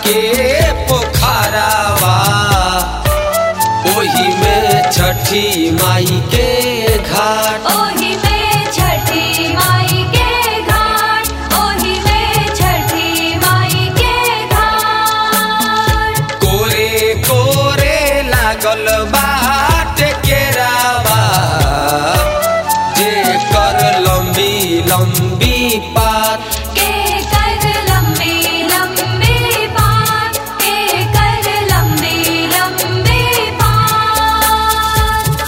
के पोखरावा ओही में छठी माई के घाट ओही में छठी माई के घाट ओही में छठी माई के घाट कोरे कोरे लागल बाट केरावा जे कर लंबी लंबी पात के कर लंबी लंबी बात के कर लंबी लंबी बात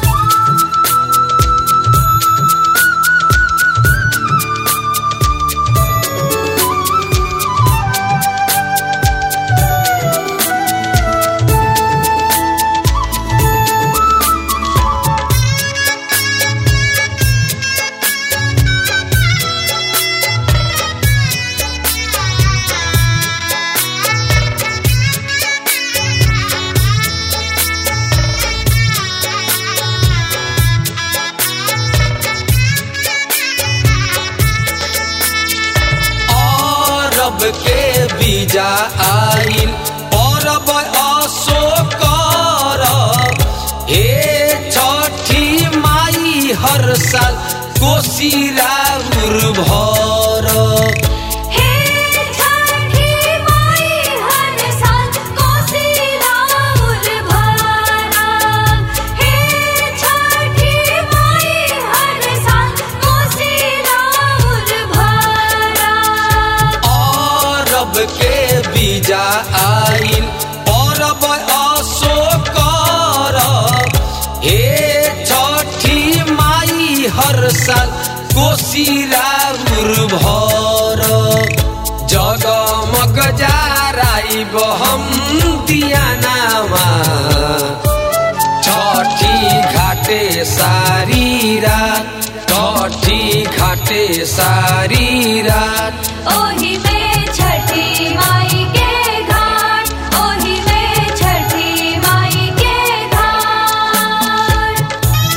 अरब के बीजा आइल अरब असो करब हे छठी माई हर साल कोसी राउर भरब हे छठी माई हर साल कोसी राउर भरब हे छठी माई हर साल कोसी राउर भरब अरब के बीजा आइल अरब असो करब हे छठी माई हर साल कोसी राउर भरब जगमग जाराइब हम दियानामा छठी घाटे सारी रात छठी घाटे सारी रात ओही में छठी माई के घाट ओही में छठी माई के घाट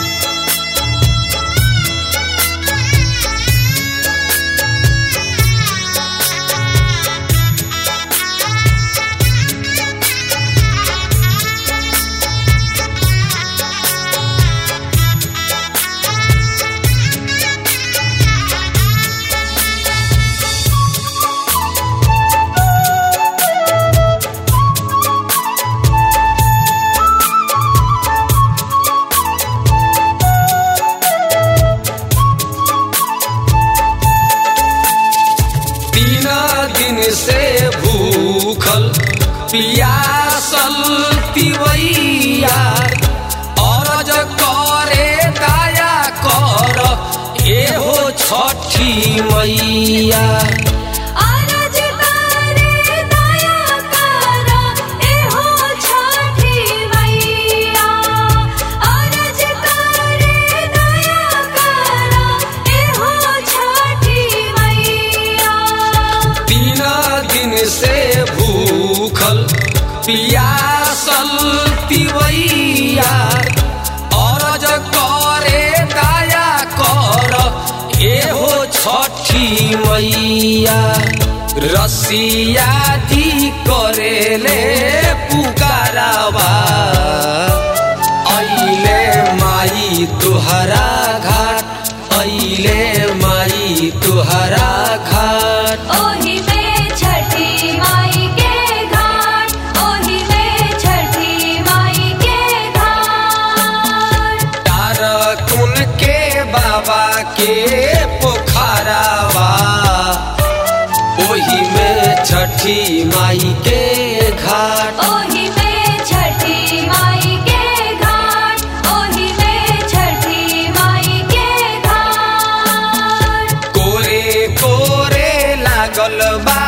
तीन दिन से भूखल पियासल तिवैया अरज करे दया कर एहो छठी मैया अरज करे दया कर एहो छठी मैया अरज करे दया कर एहो छठी मैया तीन दिन से भूखल पियासल तिवैया अरज करे दया कर एहो छठी मैया रसिया दी करेले पुकारावा ऐले माई तुहरा घाट ऐले माई तुहरा घाट ओही में छठी माई के घाट ओही में छठी माई के घाट तारकुन के बाबा के पोखरावा ओही में छठी माई के घाट ओही में छठी माई के घाट ओही में छठी माई के घाट कोरे कोरे लागल बा